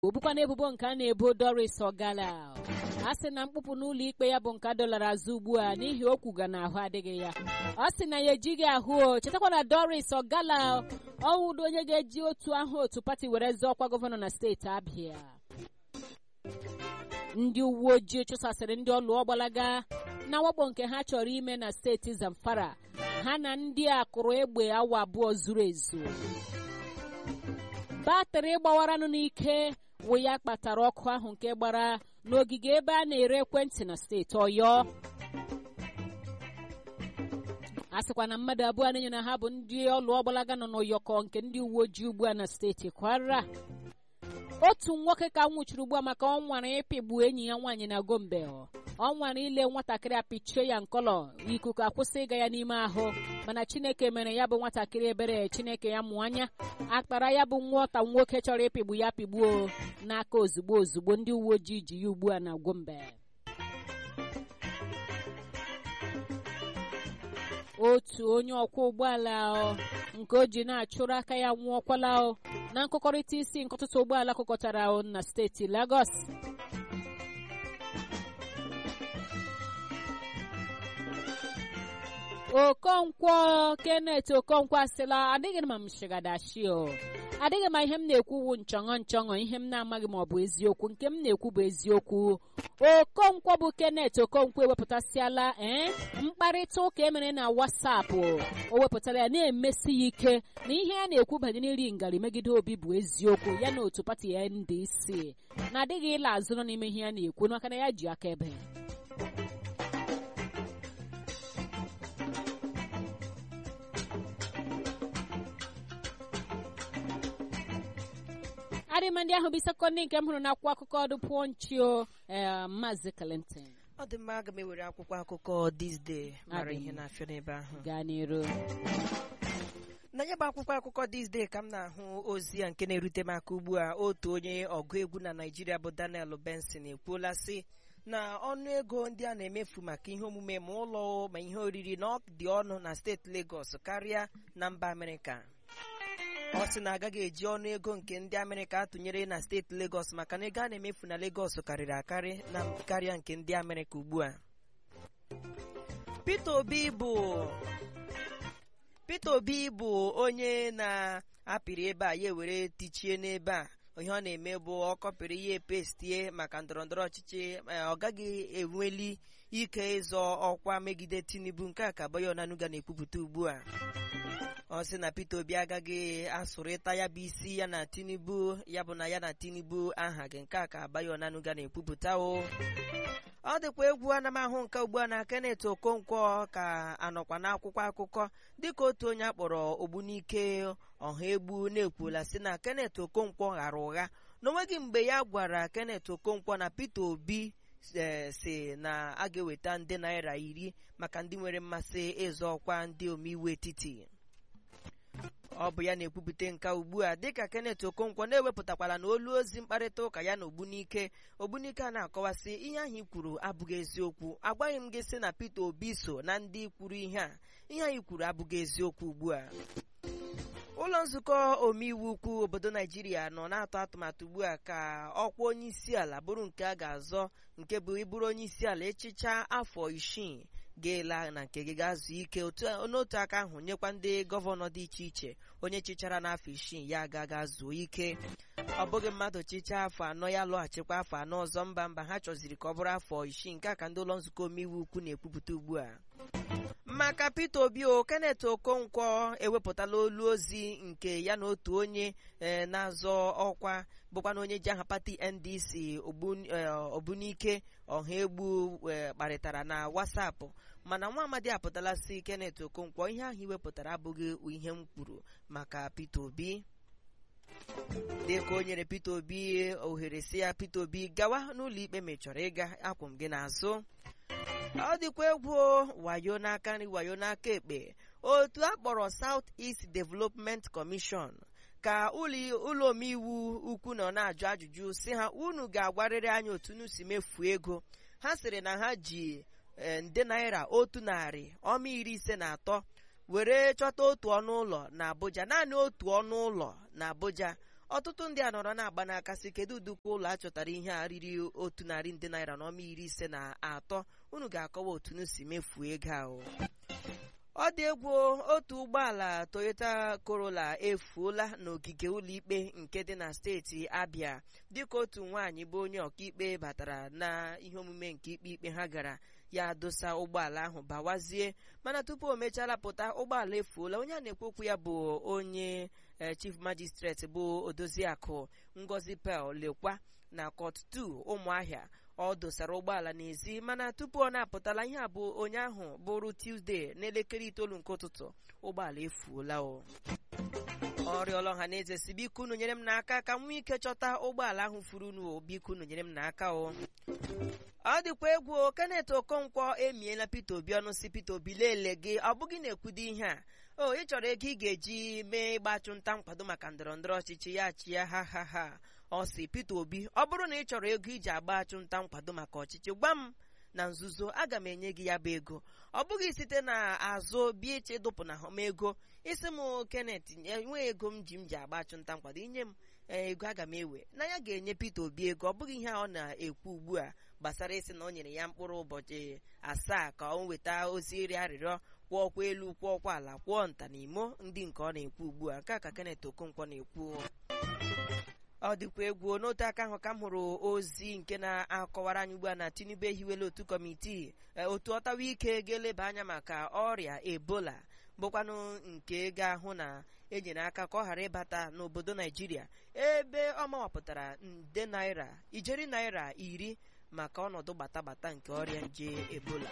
o bukwa na ebubo nke a na-ebo Doris Ogala a sị na mkpụpụ n'ụlọ ikpe ya bụ nke a dọlara azụ ugbu a n'ihi okwu ga na ahụ adịghị ya ọ sị na ya ejighị ahụ o chetakwa na Doris Ogala ọwụdo onye ga-eji otu ahụ otu pati were zọọ ọkwa gọvanọ na steeti Abia ndị uwe ojii chụsasịrị ndị ọlụ ọgbalaga na wakpo nke ha chọrọ ime na steeti Zamfara ha na ndị a kụrụ egbe awa abụọ zuru ezu batrị gbawaranụ n'ike wụ ya kpatara ọkụ ahụ nke gbara n'ogige ebe a na-ere ekwentị na steeti Ọyọ a sịkwa na mmadụ abụọ na-enyo na ha bụ ndị ọlụ ọgbalaga nọ n'ụyọkọ nke ndị uwe ojii ugbu a na steeti Kwara otu nwoke ka nwụchiri ugbu a maka ọ nwara ịpịgbu enyi ya nwaanyị na Gombe ọ nwara ile nwatakịrị apịchie ya nkọlọ ikuku akwụsị ịga ya n'ime ahụ mana Chineke mere ya bụ nwatakịrị ebere Chineke ya mụọ anya akpara ya bụ nwata nwoke chọrọ ịpịgbu ya pịgbuo n'aka ozugbo ozugbo ndị uwe ojii ji ya ugbu a na Gombe otu onye ọkwọ ụgbọala nke o ji na-achụrụ aka ya nwụọkwala na nkụkọrịta isi nkọtụtụ ụgbọala kụkọtara na steeti Lagos Okonkwo Kenneth Okonkwo asịla adịghị ma m shigadashi o adịghị ma ihe m na-ekwu wu nchọṅọ nchọṅọ ihe m na-amaghị ma ọ bụ eziokwu nke m na-ekwu bụ eziokwu Okonkwo bụ Kenneth Okonkwo ewepụtasịala ee mkparịta ụka emere na WhatsApp o wepụtara ya na-emesi ya ike na ihe a na-ekwu banyere iri ngarị megide obi bụ eziokwu ya na otu pati ya NDC na adịghị ịla azụ nọ n'ime ihe ya na-ekwu maka na ya ji akaebe adịma ndị ahụ bụ sekọndị nke m hụrụ n'akwụkwọ akụkọ ọdụ pụọnchio maazị Clinton ọ dị mma aga m ewere akwụkwọ akụkọ this day mara ihe na-afịa n'ebe ahụ gaa n'iru na ya bụ akwụkwọ akụkọ this day ka m na-ahụ ozi ya nke na-erute m aka ugbu a otu onye ọgụ egwu na Naịjirịa bụ Daniel Benson ekwuola sị na ọnụ ego ndị a na-emefu maka ihe omume ma ụlọ ma ihe oriri na ọ dị ọnụ na steeti Lagos karịa na mba Amerịka ọ sị na agaghị eji ọnụ ego nke ndị Amerịka atụnyere na steeti Lagos maka na ego a na-emefu na Lagos karịrị akarị na karịa nke ndị Amerịka ugbu a Peter Obi bụ Peter Obi bụ onye na-apịrị ebe a ya ewere tichie n'ebe a ihe ọ na-eme bụ ọ kọpịrị ihe pestie maka ndọrọndọrọ ọchịchị ọ gaghị enweli ike ịzọ ọkwa megide Tinubu nke a ka Bayo Onanuga na-ekwupụta ugbu a ọ sị na Peter Obi agaghị asụrịta ya bụ isi ya na Tinubu ya bụ na ya na Tinubu aha gị nke a ka Bayo Onanuga na-ekwupụta o ọ dịkwa egwu ana m ahụ nke ugbu a na Kenneth Okonkwo ka anọkwa n'akwụkwọ akụkọ dịka otu onye akpọrọ Ogbunike ọha egbu na-ekwula sị na Kenneth Okonkwo ghara ụgha n'onweghị mgbe ya gwara Kenneth Okonkwo na Peter Obi si na a ga-eweta nde naira iri maka ndị nwere mmasị ịzọ ọkwa ndị omeiwu etiti ọ bụ ya na-ekwupụta nka ugbu a dịka Kenneth Okonkwo na-ewepụtakwala na olu ozi mkparịta ụka ya na Ogbunike Ogbunike a na-akọwasị ihe ahụ i kwuru abụghị eziokwu agwaghị m gị sị na Peter Obi so na ndị kwuru ihe a ihe anyị kwuru abụghị eziokwu ugbu a ụlọ nzukọ omeiwu ukwu obodo Naijiria nọ na-atụ atụmatụ ugbu a ka ọkwa onye isi ala bụrụ nke a ga-azọ nke bụ ịbụrụ onye isi ala echicha afọ isii ga-ela na nke gị ga-azụ ike n'otu aka ahụ nyekwa ndị gọvanọ dị iche iche onye chichara n'afọ isii ya aga zuo ike ọ bụghị mmadụ chichaa afọ anọ ya lọghachikwa afọ anọ ọzọ mba mba ha chọziri ka ọ bụrụ afọ isii nke a ka ndị ụlọ nzukọ omeiwu ukwu na-ekwupụta ugbu a maka Peter Obi o Kenneth Okonkwo ewepụtala olu ozi nke ya na otu onye na-azọ ọkwa bụkwa na onye ji aha pati NDC Ogbunike ọha egbu kparịtara na WhatsApp mana nwa amadi apụtala si Kenneth Okonkwo ihe ahụ iwepụtara abụghị ihe m kwuru maka Peter Obi dịka o nyere Peter Obi ohere si ya Peter Obi gawa n'ụlọ ikpe ma ị chọrọ ịga akwụ m gị n'azụ ọ dịkwa egwu wayo n'aka nri wayo n'aka ekpe otu a kpọrọ South East Development Commission ka ụlọ omeiwu ukwu nọ na-ajụ ajụjụ si ha unu ga-agwarịrị anyị otu unu si mefuo ego ha sịrị na ha ji nde naira otu narị ọma iri ise na atọ were chọta otu ọnụ ụlọ na Abuja naanị otu ọnụ ụlọ na Abuja ọtụtụ ndị a nọrọ na-agba n'aka sị kedu udukwa ụlọ a chọtara ihe a riri otu narị nde naira na ọma iri ise na atọ unu ga-akọwa otu unu si mefuo ego ahụ ọ dị egwu otu ụgbọala Toyota Corolla efuola n'ogige ụlọikpe nke dị na steeti Abia dịka otu nwaanyị bụ onye ọkaikpe batara na ihe omume nke ikpe ikpe ha gara ya dosa ụgbọala ahụ bawazie mana tupu o mechara pụta ụgbọala efuola onye a na-ekwu okwu ya bụ onye chief magistrate bụ odoziakụ Ngozi Pearl lekwa na Court 2 Ụmụahịa ọ dosara ụgbọala n'ezi mana tupu ọ na-apụtala ihe a bụ onye ahụ bụrụ Tuesday n'elekere itoolu nke ụtụtụ ụgbọala efuola o ọrịọla ọha na eze si biko unu nyere m n'aka ka m nwee ike chọta ụgbọala ahụ furu unu biko unu nyere m n'aka o ọ dịkwa egwu Kenneth Okonkwo emiela Peter Obi ọnụ si Peter Obi leele gị ọ bụghị na-ekwudo ihe a o ị chọrọ ego ị ga-eji mee ịgbachụ nta nkwado maka ndọrọ ndọrọ ọchịchị ya chi ya ha ha ha ọ sị Peter Obi ọ bụrụ na ị chọrọ ego iji agba achụ nta nkwado maka ọchịchị gwa m na nzuzo aga m enye gị ya bụ ego ọ bụghị site na azụ bịa iche ịdụpụ na m ego isi m Kenneth enweghị ego m ji m ji agba achụ nta nkwado inye m ego aga m ewe na ya ga-enye Peter Obi ego ọ bụghị ihe a ọ na-ekwu ugbu a gbasara isi na o nyere ya mkpụrụ ụbọchị asaa ka ọ nweta ozi iri arịrịọ kwụọ ọkwa elu kwụọ ọkwa ala kwụọ nta na imo ndị nke ọ na-ekwu ugbu a nke a ka Kenneth Okonkwo na-ekwu ọ dịkwa egwu n'otu aka ahụ ka m hụrụ ozi nke na-akọwara anyị ugbu a na Tinubu ehiwela otu kọmitii otu ọtawa ike ga-eleba anya maka ọrịa Ebola bụkwanụ nke ga-ahụ na enyere aka ka ọ ghara ịbata n'obodo Naijiria ebe ọ mawapụtara nde naira ijeri naira iri maka ọnọdụ gbatagbata nke ọrịa nje Ebola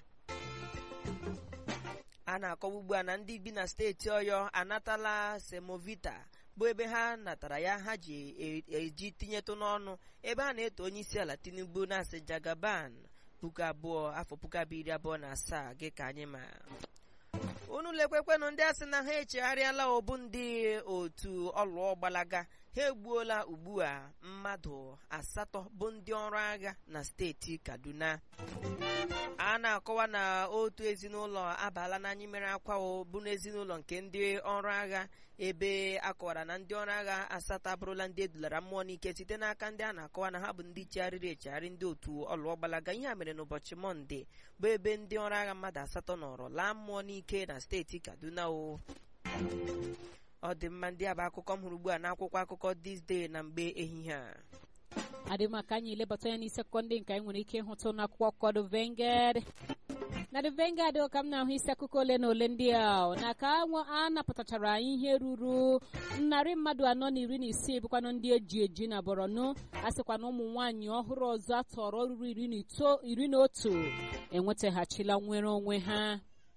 a na-akọwa ugbu a na ndị bi na steeti Ọyọ anatala semovita bụ ebe ha natara ya ha ji eji tinyetụ n'ọnụ ebe a na-eto onye isi ala Tinubu na-asị Jagaban puku abụọ afọ puku abụọ iri abụọ na asaa gị ka anyị ma unu lekwekwenụ ndị asị na ha echegharịala obu ndị otu ọlụọ gbalaga ha egbuola ugbu a mmadụ asatọ bụ ndị ọrụ agha na steeti Kaduna a na-akọwa na otu ezinụlọ abaala n'anyị mere akwa bụ n'ezinụlọ nke ndị ọrụ agha ebe akọwara na ndị ọrụ agha asatọ abụrụla ndị edulara mmụọ n'ike site n'aka ndị a na-akọwa na ha bụ ndị chegharịrị echegharị ndị otu ọlụọ gbalaga ihe a mere n'ụbọchị mọnde bụ ebe ndị ọrụ agha mmadụ asatọ nọrọ laa mmụọ n'ike na steeti Kaduna o ọ dị mma ndị a bụ akụkọ m hụrụ ugbu a n'akwụkwọ akụkọ This Day na mgbe ehihie a adị maka anyị lebata ya n'isi akụkọ ndị nke anyị nwere ike ịhụtụ n'akwụkwọ akụkọ The Vanguard na The Vanguard ka m na-ahụ isi akụkọ ole na ole ndị a na ka a napụtachara ihe ruru narị mmadụ anọ na iri na isii bụkwanụ ndị eji eji na Borno a sịkwa na ụmụ nwaanyị ọhụrụ ọzọ atọrọ ruru iri na otu enwetaghachila nwere onwe ha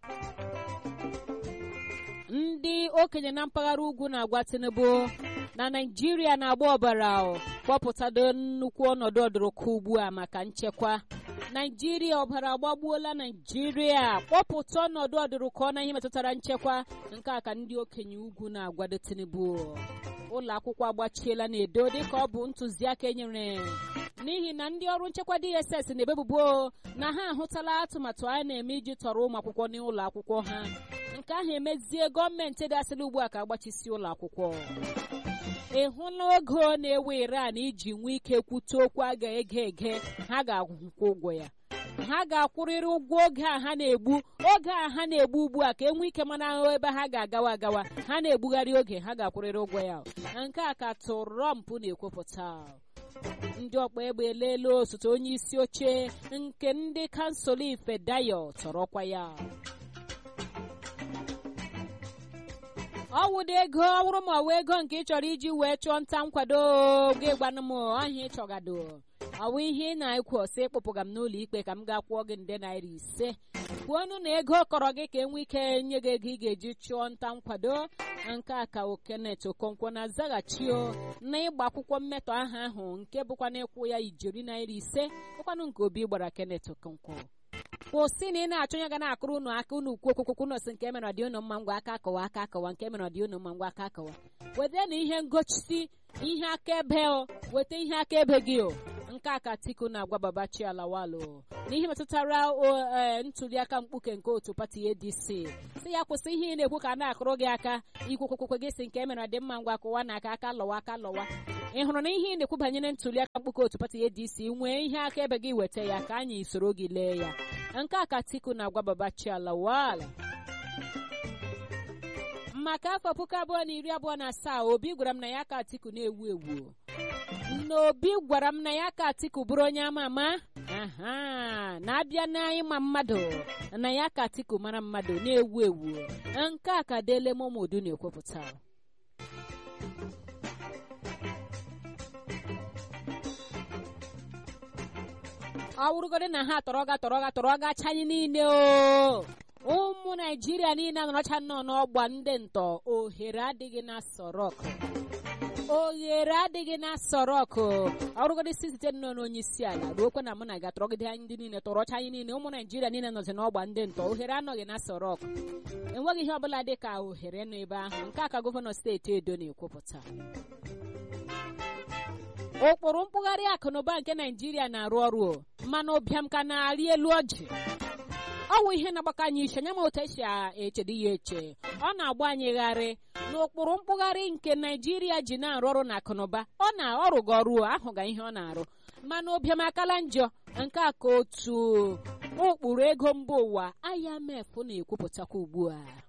ndị okenye na mpaghara ugwu na-agwa Tinubu na Naịjirịa na-agba ọbara kpọpụtado nnukwu ọnọdụ ọdụrụkọ ugbu a maka nchekwa Naịjirịa ọbara agbagbuola Naịjirịa kpọpụta ọnọdụ ọdụrụkọ na ihe metụtara nchekwa nke a ka ndị okenye ugwu na-agwado Tinubu ụlọ akwụkwọ agbachiela na-edo dịka ọ bụ ntụziaka enyere n'ihi na ndị ọrụ nchekwa DSS na-ebebubo na ha ahụtala atụmatụ a na-eme iji tọrọ ụmụ akwụkwọ n'ụlọ akwụkwọ ha nke ahụ emezie gọọmenti dasịrị ugbu a ka agbachisi ụlọ akwụkwọ ị hụla oge na-ewe Iran iji nwee ike kwute okwu a ga-ege ege ha ga-akwụkwọ ụgwọ ya ha ga-akwụrịrị ụgwọ oge a ha na-egbu oge a ha na-egbu ugbu a ka e nwee ike mana ahụ ebe ha ga-agawa agawa ha na-egbugharị oge ha ga-akwụrịrị ụgwọ ya nke a ka Trump na-ekwupụta ndị ọkpa egbe eleela osote onye isi oche nke ndị kansụl Ifedayo tọrọkwa ya ọ wụdo ego ọ wụrụ ma ọwa ego nke ị chọrọ iji wee chụọ nta nkwado gị gwanụ m ahịa ịchọgado ọwụ ihe ị na-ekwu ọsọ ịkpụpụga m n'ụlọ ikpe ka m ga-akwụọ gị nde naira ise kwuonụ na ego kọrọ gị ka enwe ike nye gị ego ị ga-eji chụọ nta nkwado nke a ka Kenneth Okonkwo na-azaghachio na ịgba akwụkwọ mmetọ aha ahụ nke bụkwa na ịkwụ ya ijeri naira ise bụkwanụ nke obi gbara Kenneth Okonkwo kwụsị na ị na-achọ onye ga na-akụrụ unu aka unu ukwu okwukwukwu nọsị nke mere ọdị unu mma ngwa aka akọwa aka akọwa nke mere ọdị unu mma ngwa aka akọwa weta na ihe ngosi ihe akaebe o weta ihe akaebe gị o nke a ka Atiku na-agwa Babachi Alawalo n'ihe metụtara ntuliaka mkpuke nke otu pati ADC si ya kwụsị ihe ị na-ekwu ka a na-akụrụ gị aka ikwukwukwukwe gị si nke emere dị mma ngwa kụwa na aka aka lọwa aka lọwa ị hụrụ na ihe ị na-ekwu banyere ntuliaka mkpuke otu pati ADC nwee ihe akaebe gị weta ya ka anyị soro gị lee ya nke a ka Atiku na-agwa Babachi Alawalo maka afọ puku abụọ na iri abụọ na asaa obi gwara m na ya ka atiku na-ewu ewu n'obi gwara m na ya ka atiku bụrụ onye ama ama aha na-abịa n'ịma mmadụ na ya ka atiku mara mmadụ na-ewu ewu nke a ka dele momodu na-ekwupụta ọ wụrụgodị na ha tọrọ ga tọrọ ga tọrọ ga chanyị niile o ụmụ naijiria niile anọrọcha nnọọ n'ọgba ndị ntọ ohere adịghị na sorok oghere adịghị na sorok ọrụgodị si site nnọọ n'onye isi ala ruokwe na mụ na ga tọrọgide anyị ndị niile tọrọcha anyị niile ụmụ naijiria niile nọzi n'ọgba ndị ntọ ohere anọghị na sorok enweghị ihe ọbụla dị ka ohere nọ ebe ahụ nke a ka gọvanọ steeti edo na-ekwupụta ụkpụrụ mkpụgharị akụnụba nke naijiria na-arụ ọrụ mana ụbịam ka na-arị elu ọjị ọ wụ ihe na-agbakọ anyị iche anya ma otu esi echedo ya eche ọ na-agba anyị gharị n'ụkpụrụ mkpụgharị nke naijiria ji na-arụ ọrụ na akụnụba ọ na ọrụgo ọrụ ahụga ihe ọ na-arụ mana ụbịam akala njọ nke a ka otu ụkpụrụ ego mba ụwa IMF na-ekwupụtakwa ugbu a